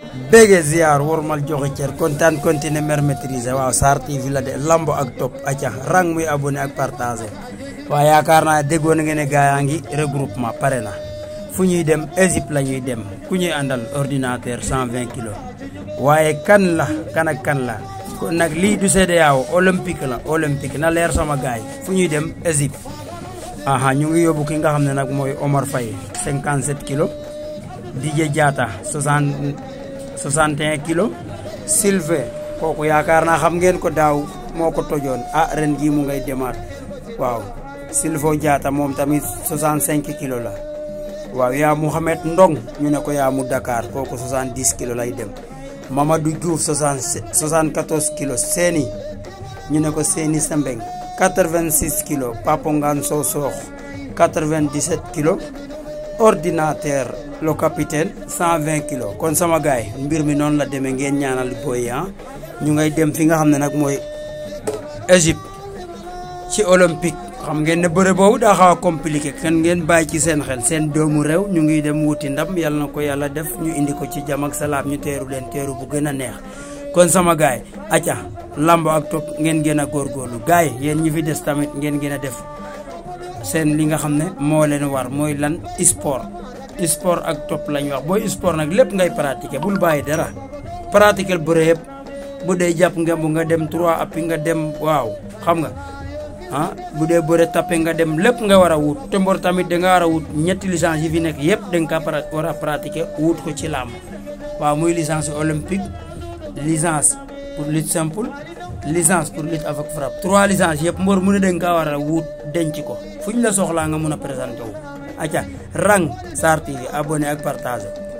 bége ziar wormal joxe cër kontaan continuer mer maîtriser waaw Sarr TV la de lambo ak top acca rang muy abonné ak partagé waaw yaakaar naa déggoon ngeen ne gaa yaa ngi regroupement pare na fu ñuy dem Égypte la ñuy dem ku ñuy àndal ordinateur 120 kilos waaye kan la kan ak kan la kon nag lii du CEDEAO olympique la olympique na leer sama gaay fu ñuy dem Égypte aha ñu ngi yóbbu ki nga xam ne nag mooy Omar Faye 57 kilos Didier Diatta 60 61 kilos Sylvain kooku yaakaar naa xam ngeen ko daaw moo ko tojoon ah ren jii mu ngay demaat waaw Sylvain Diatta moom tamit 65 kilos la waaw yaa Mouhamed Ndong ñu ne ko yaa mu Dakar kooku 70 kilos lay dem Mamadou Diouf 60 74 kilos Séni ñu ne ko Séni Sembeng 86 kilos Papa Ngane Sow Sokh 97 kilos ordinateur le capitaine 120 kilos kon sama gaay mbir mi noonu la demee ngeen ñaanal booy ah ñu ngay dem fi nga xam ne nag mooy Égypte ci olympique xam ngeen ne bëre boobu daa xaw a compliqué kan ngeen bàyyi ci seen xel seen doomu réew ñu ngi dem wuti ndam yàlla na ko yàlla def ñu indi ko ci jàmm ak salaam ñu teeru leen teeru bu gën a neex kon sama gaay acca lambo ak topp ngeen gën a góorgóorlu gaay yéen ñi fi des tamit ngeen gën a def seen li nga xam ne moo leen war mooy lan sport sport ak topp lañ wax booy sport nag lépp ngay pratiquer bul bàyyi dara pratiquer bëre yëpp bu dee jàpp nga bu nga dem trois appi nga dem waaw xam nga ah bu dee bëre tappe nga dem lépp nga war a wut te mbor tamit da nga war a wut ñetti licence yi fi nekk yëpp da nga ka war a pratiquer wut ko ci làmb waaw muy licence olympique licence pour lutte simple licence pour lutte avec frappe trois licences yëpp mbor mu ne da nga kaa war a wut denc ko fu ñu la soxlaa nga mun a présenté wu acca rang Sarr TV abonné ak partage